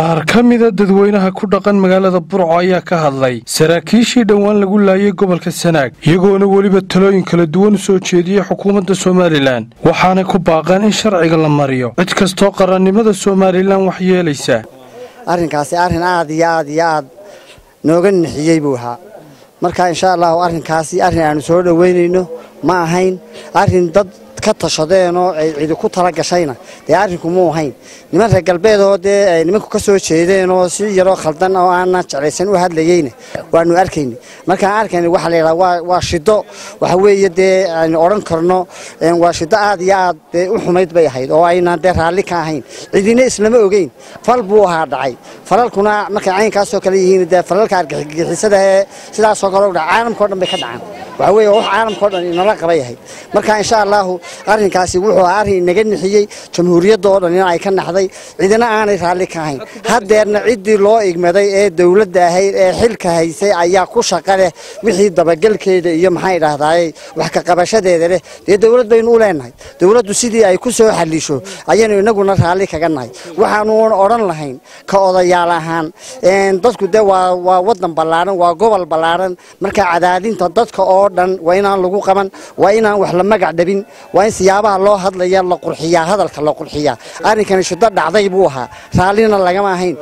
qaar ka mida dadweynaha ku dhaqan magaalada burco ayaa ka hadlay saraakiishii dhowaan lagu laayay gobolka sanaag iyagoona weliba talooyin kala duwan u soo jeediyey xukuumadda somalilan waxaanay ku baaqeen in sharciga la mariyo cid kastoo qarannimada somalilan wax yeelaysa arrinkaasi arrin aad iyo aad iyo aad nooga nixiyey buu ahaa marka insha allahu arrinkaasi arrin aanu soo dhoweynayno ma ahayn arrin dad ka tashadeenoo ay cidi ku tala gashayna dee arrinku muu ahayn niman reer galbeedoo dee ay nimanku ka soo jeedeenoo si yaroo khaldan oo aanan jeclaysan u hadlayeyna waanu arkayna markaan arkayna waxaa la yidhaha waa waa shido waxa weeye dee aynu odhan karno waa shido aad iyo aad dee u xumayd bay ahayd oo aynaan dee raalli ka ahayn cidina islama ogeyn fal buu ahaa dhacay falalkuna markay caynkaasoo kale yihiin dee falalka argagixisada ee sidaasoo kale u dhaca caalamkao dhan bay ka dhacaan waxa weeye wax caalamkao dhan inala qabay ahayd marka insha allahu arrinkaasi wuxuu ahaa arrin inaga nixiyey jamhuuriyadda oo dhan in ay ka naxday cidina aanay raalli ka ahayn haddeerna ciddii loo igmaday ee dowladda ahayd ee xilka haysay ayaa ku shaqa leh wixii dabagelkeeda iyo maxaa idhaahdaay wax ka qabashadeeda leh dee dowlad baynu u leenahay dowladdu sidii ay ku soo xallisho ayaynu inaguna raalli kaga nahay waxaanu odhan lahayn ka odayaal ahaan dadku dee waa waa waddan ballaaran waa gobol ballaaran marka cadaadinta dadka oo dhan waa inaan lagu qaban waa inaan wax la magac dhabin waa in siyaabaha loo hadlaya la qurxiyaa hadalka la qurxiyaa arrinkani shido dhacday buu ahaa raallina lagama ahayn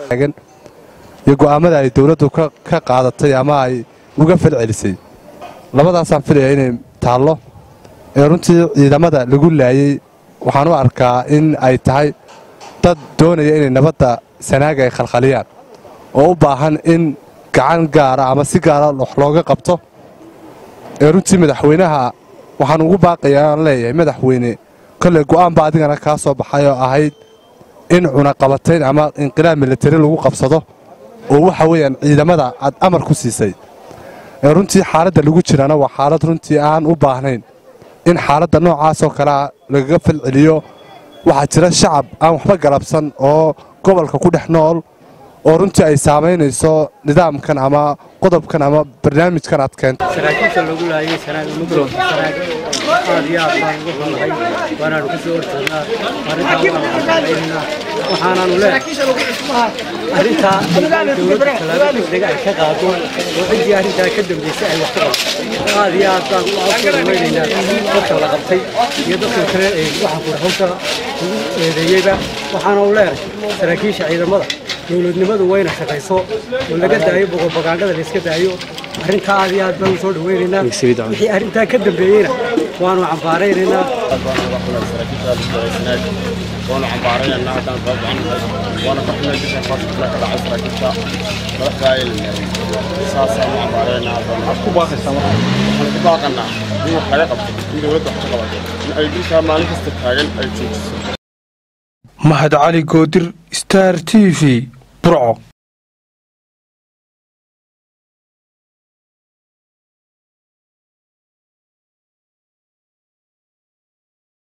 iyo go'aamada ay dowladdu ka qaadatay ama ay uga falcelisay labadaasaan filaya inay taallo ee runtii ciidamada lagu laayey waxaan u arkaa in ay tahay dad doonaya inay nabadda sanaaga ay khalkhaliyaan oo u baahan in gacan gaara ama si gaara wax looga qabto ee runtii madaxweynaha waxaan ugu baaqayaa aan leeyahay madaxweyne kolley go'aanba adigana kaa soo baxay oo ahayd in cunaqabatayn ama inqilaab militari lagu qabsado oo waxa weeyaan ciidamada aad amar ku siisay ee runtii xaaladda lagu jirana waa xaalad runtii aan u baahnayn in xaaladda noocaasoo kalea lagaga falceliyo waxaa jira shacab aan waxba galabsan oo gobolka ku dhex nool oo runtii ay saamaynayso nidaamkan ama qodobkan ama barnaamijkan aad keento saraakiisha lagu laayay sanaag mudlowka sanaag aad iyo aad baan ugu xunahay waanaanu ka soo horjeednaa arrintaa waanu xaqaynaa waxaanaanu leenahay arrintaa dowladda tallaabo degdega ay ka qaado oo ciddii arrintaa ka dambaysay ay wax ka qabato aad iyo aad baan u weynaynaa dadka la qabtay iyo dadka kale ee waxa kurxunta ugu eedeeyeyba waxaanu leenahay saraakiisha ciidamada dowladnimadu wayna shaqayso oo laga daayo boqolbagaandhada la iska daayo arrintaa aad iyo aad baan u soo dhaweynaynaa wixii arrintaa ka dambeeyeyna waanu cambaaraynaynaa waanu cambaaraynaynaa haddaan soo baxanahay waana ka xunay bisha faashilka ka dhacay saraakiisha madaxda ay saasaanu cambaaraynaa waxaad ku baaqaysaa waxaan ku baaqanaa in wax laga qabto in dowladda wax ka qabato in ay bishaa maalin kasta taagan ay joojiso mahad cali goodir star t v burco